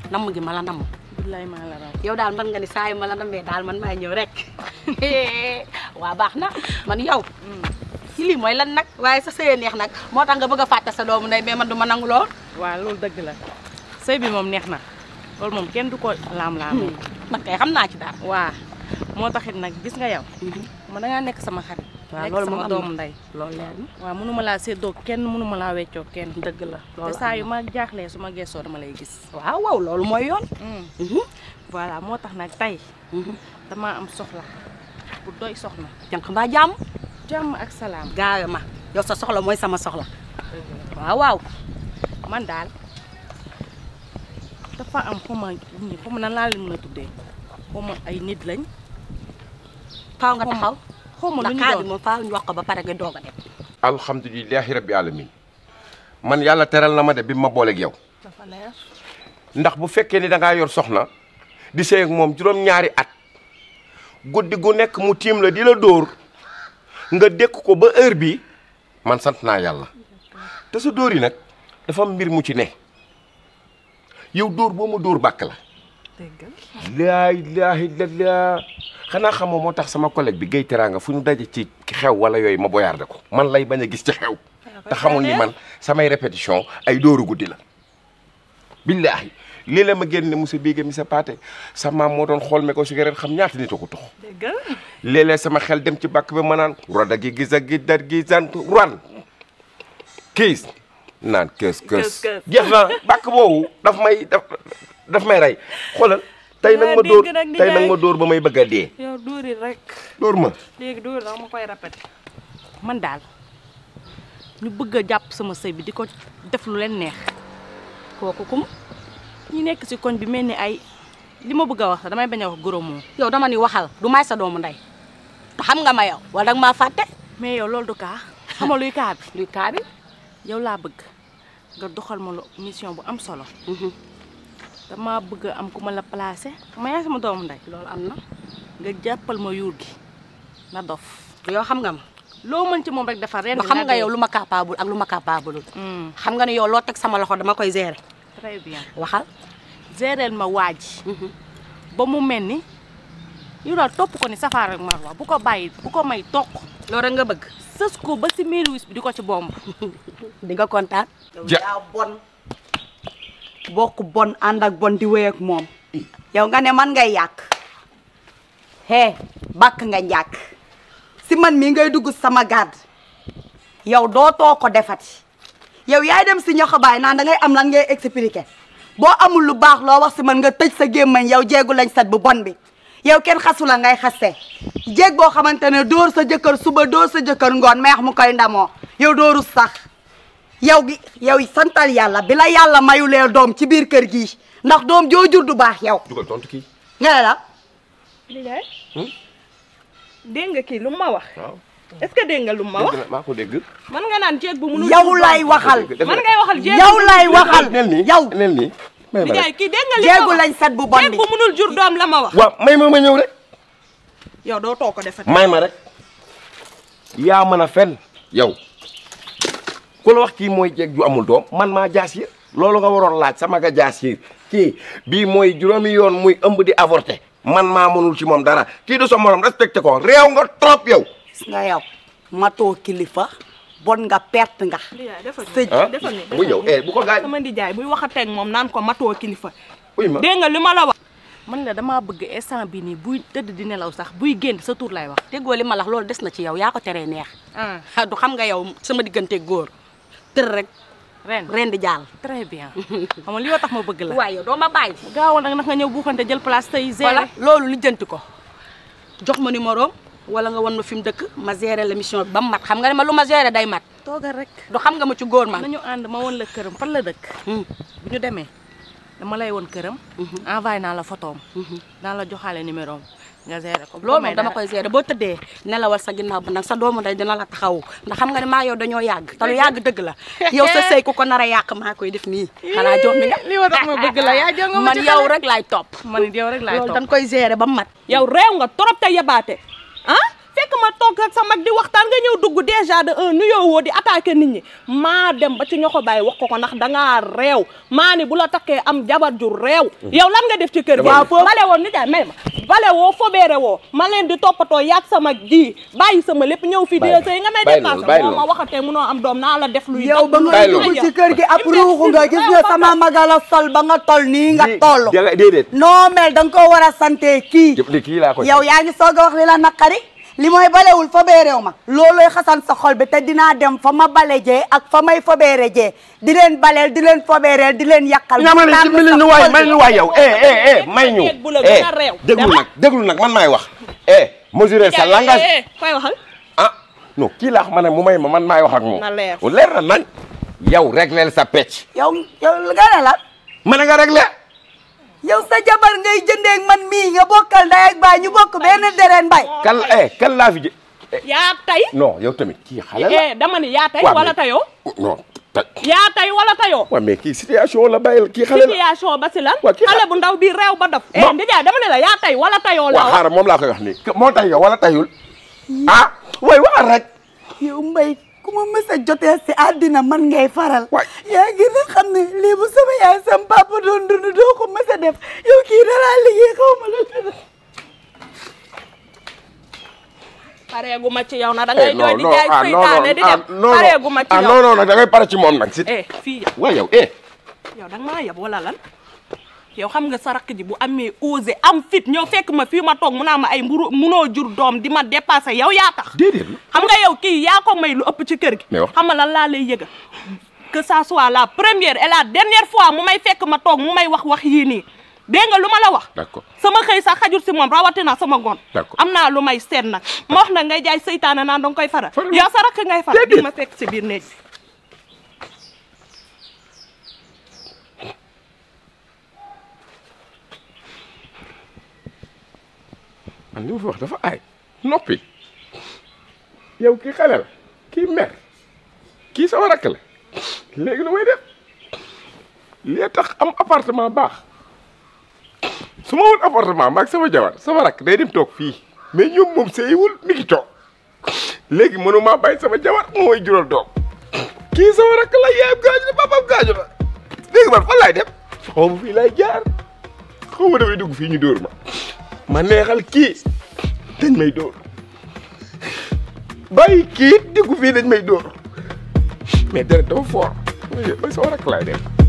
namm gi ma la namm billaay maa la raw yow daal man nga ni saa yu ma la nammee daal man maay ñëw rek waa baax na man yow ci lii mooy lan nag waaye sa sëyee neex nag moo tax nga bëgg a fàtte sa doomu ndey mais man du ma nangu lool waaw loolu dëgg la sëy bi moom neex na loolu moom kenn du ko laam-laamee man kay xam naa ci dara waa moo taxit nag gis nga yow ma dangaa nekk sama xarit waaw nekk loolu moom sama am na. doomu ndey loolu leer na waaw mënuma laa séddoo kenn mënuma laa weccoo kenn dëgg la te loolu saa am yu ma jaaxlee su ma gëstoo dama lay gis na. waaw waaw loolu mooy yoon voilà moo tax nag tey damaa am soxla bu doy soxna jànq mbaa jàmm jàmm ak salaam gaawe ma yow sa soxla mooy sama soxla waaw waaw man daal dafa am xuma ñi xuma nan laa leen mën a tuddee xuma ay nit lañ faaw nga taxaw xuma lu ndax ñu kaa bi doon moom faaw ñu wax ko ba pare nga doog a dem alhamdulilahi rabbi alamin man yàlla teral na ma de bi ma booleeg yow dafa leer ndax bu fekkee ni da ngaa yor soxna di sëy ak moom juróom-ñaari at guddi gu nekk mu tiim la di la dóor nga dékk ko ba heure bi man sant naa yàlla te sa dóor yi nag dafa am mbir mu ci ne yow dóor boo ma dóor bàkk la dégg laa ilaaha illallaah xanaa xamoo moo tax sama collègue bi Guèye Teranga fu ñu daje ci xew wala yooyu ma boyaarde ko man lay bañ a gis ci xew te xamul ni man samay répétition ay dóoru guddi la billaahi lii la ma génne monsieur Biége mi sa paate sa maam moo doon xool me ko cigarette xam ñaata nit a ko tux dégg léeg-léeg sama xel dem ci bàkk bi ma naan roda gi gis ak gi dar gi sant ran kiis naan kës kës Kës, kës. jeex na bàkk boobu daf may daf daf may rey xoolal tey nag ma Waa, dóor dégg nag ni tey nag ngay- ma dóor ba may bëgg a dee yow dóori rek dóor ma léegi dóori rek ma koy répété man daal ñu bëgg a jàpp sama sëy bi di ko def lu leen neex kooku kum ñi nekk ci koñ bi mel ni ay li ma bëgg a wax sax damay bañ a wax goro moom yow dama ni waxal du may sa doomu ndey te xam nga ma yow wala danga maa fàtte mais yow loolu du kaa xam nga luy kaa bi luy kaa bi yow laa bëgg nga doxal ma lo mission bu am solo dama bëgg a am ku ma la placé ma yaay sama doomu ndey loolu am na nga jàppal ma yuur gi na dof yow xam nga ma loo mën ci moom rek dafa ren ba xam nga yow lu ma capable ak lu ma capable xam nga ne yow loo teg sama loxo dama koy gérer très bien waxal géreel ma waaj ba mu mel ni yow daal topp ko ni safaar ak marwa bu ko bàyyi bu ko may toq loolu rek nga bëgg sës ko ba si miiru wis bi di ko ci bomb di nga kontaan Ja- yaa bon bokk bon ànd ak bon di wéy ak moom yow nga ne man ngay yàq hee bàkk nga njàkk si man mii ngay dugg sama gàdd yow dootoo ko defati yow yaay dem si ñoxobaay naan da ngay am lan ngay expliquer boo amul lu baax loo wax si man nga tëj sa gémmañ yow jéegu lañ sat bu bon bi yow kenn xasu la ngay xaste jéeg boo xamante ne dóor sa jëkkër suba dóor sa jëkkër ngoon meex mu koy ndamoo yow dóoru sax yow gi yow santal yàlla bi la yàlla mayulee doom ci biir kër gi ndax doom joo jur du baax yow dugal tontu kii nga ne la liggéey dégg nga kii lu ma wax waaw est-ce que dégg nga lu ma wax dégg na maa ko dégg man nga naan jéeg bu mënul yow lay waxal man ngay waxal jéeg yow lay waxal nel nii yow nel nii may ma liggéey rek kii dégg nga li ma jéegu wax lañ set bu bon jéeg bi bu mënul jur doom la ma wax waaw may ma ma ñëw rek yow doo too ko defati may ma rek yaa mën a fen yow ku la wax kii mooy jeeg ju amul doom man maa jaas yi loolu nga waroon laaj sama nga jaas yi kii bii mooy juróomi yoon muy ëmb di avorté man maa mënul ci moom dara kii du sa morom respecté ko réew nga trop yow gis nga yow matoo kilifa bon nga perte nga liggéey defal sëj ah defal ni bu ñëw eh bu ko gaañ sama ndijaay buy waxateeg moom naan ko matoo kilifa uy ma dégg nga li ma la wax man la damaa bëgg instant bi nii buy tëdd di nelaw sax buy génn sa tur lay wax déggoo li ma lax loolu des na ci yow yaa ko teree neex ah ah du xam nga yow sama diggante góor tër rek ren ren di jàll très bien xam nga li yoo tax ma bëgg la waaye yow doo ma bàyyi gaawal nag nag nga ñëw buuxante jël place tey voilà gérer loolu lijjanti ko jox ma numéro wala nga wan ma fi mu dëkk ma gérer la mission bi ba mu mat xam nga ne ma lu ma gérer day mat toogal rek du xam nga ma ci góor man nañu ànd ma woon la këram fan la dëkk Hmm. bu ñu demee dama lay woon këram envoyé naa la photoom naa la joxaale numéro am nga gérer ko bu loolu may moom dama dara. koy gérer boo tëddee nelawal sa ginnaaw ba nag sa doomu ndey dina la taxawu ndax xam nga ne maa yow dañoo yàgg te lu yàgg dëgg la yow sa sëy ku ko nar a yàq maa koy def nii xanaa jox mi nga li ma tax ma bëgg la yaa jonga ma man ci yow xale. rek laay topp man it yow rek laay loolu topp dañ koy gérer ba mu mat yow réew nga trop te yabaate ah fekk fekk ma toog ak sa mag di waxtaan nga ñëw dugg déjà de un nuyoo woo di attaqué nit ñi maa dem ba ci ñoxo bàyyi wax ko ko ndax dangaa réew maa ni bu la takkee am jabar ju réew yow lan nga def ci kër gi Dama- waaw bale woon ni jaay may ma bale woo fobeere woo ma leen di toppatoo yaag sama ji bàyyi sama lépp ñëw fii di Bàyyi sëy nga may bàyyi dépassé loolu, bàyyi boo ma loolu. waxatee munoo am doom naa la def luy yow ba nga Bàyyi dugg loolu. ci kër gi ab ruuxu nga gis nga sama magala sol ba nga tol nii nga toll Di- déedéet non mel da nga ko war a sante kii jëf li kii laa ko yow yaa ngi soog a wax li la naqari li mooy balewul fa beereew ma loolooy xasan sa xol bi te dinaa dem fa ma bale jee ak fa may fa beere jee di leen baleel di leen fa beereel di leen yàqal nga ma ne ci mbili ñu waay may ñu waay yow eh eh eh may ñu Jeeg bu la eh gën a réew. déglu Dama- nag déglu nag man maay wax eh mesurer sa langage koy waxal ah non kii laa xam ne mu may ma man maay wax ak moom Na leer. leer na nañ yow régleel sa pecc yow yow nga ne la ma ne nga réglé yow sa jabar ngay jëndeeg man mii nga bokkal ndey ak baay ñu bokk benn dereen bay kan eh kan laa fi jë yaa tay non yow tamit kii xale la eh dama ni yaa tay Waaw, wala mais- tayoo non ta yaa tay wala tayoo waaw mais kii situation la bàyyil kii xale la situation ba si lan Waa, kii xale xa- bu ndaw bi réew ba dof eh Non. ndijaay dama ne la yaa tay wala tayoo la waaw xaaral moom laa koy wax nii moo tay yow wala tayul ah way waxal rek yow mbay ku ma mës a jotee si àddina man ngay faral Waay. yaa ngi na xam ne lii bu sama yaay sam papa doon dund doo ko mës a def yow kii danaa liggéey xaw ma la pareegu ma ci yow na da ngay jooy di jaay seytaane di dem non pareegu ma ci ah yow non non nag da ngay pare ci moom nag si eh fii yow waaw yow eh yow da nga maa yab wala lan yow xam nga sa rakk ji bu amee osé am fit ñëw fekk ma fii ma toog mu naa ma ay mburu munoo jur doom di ma dépassé yow yaa tax déedéet xam nga yow kii yaa ko may lu ëpp ci kër gi Mais wax- xam nga lan laa lay yëga que ça soit la première et la dernière fois mu may fekk ma toog mu may wax wax yii nii dégg nga lu ma la wax d'accord sama xëy sax xajul si moom rawatina sama gon D'accord. am naa lu may seet nag ma wax nag ngay jaay seytaane naan danga koy faral Faral. yow sa rakk ngay faral Déedéet. di ma fekk si biir néeg bi man li ma fi wax dafa aay noppi yow kii xale la kii mer kii sama rakk la léegi lu may def lii tax am appartement baax su ma woon appartement maag sama jabar sama rakk day dem toog fii mais ñoom moom seyiwul mi ngi toog léegi mënuma bàyyi sama jabar mooy jural doom kii sama rakk la yaayam gaañu na papaam gaañu na léegi man fan laay dem xaw ma fii laay jaar xaw ma damay dugg fii ñu dóor ma ma neexal kii dañ may dóor bàyyi kii dugg fii dañ may dóor mais dara dafa fort mooy sama rakk laay dem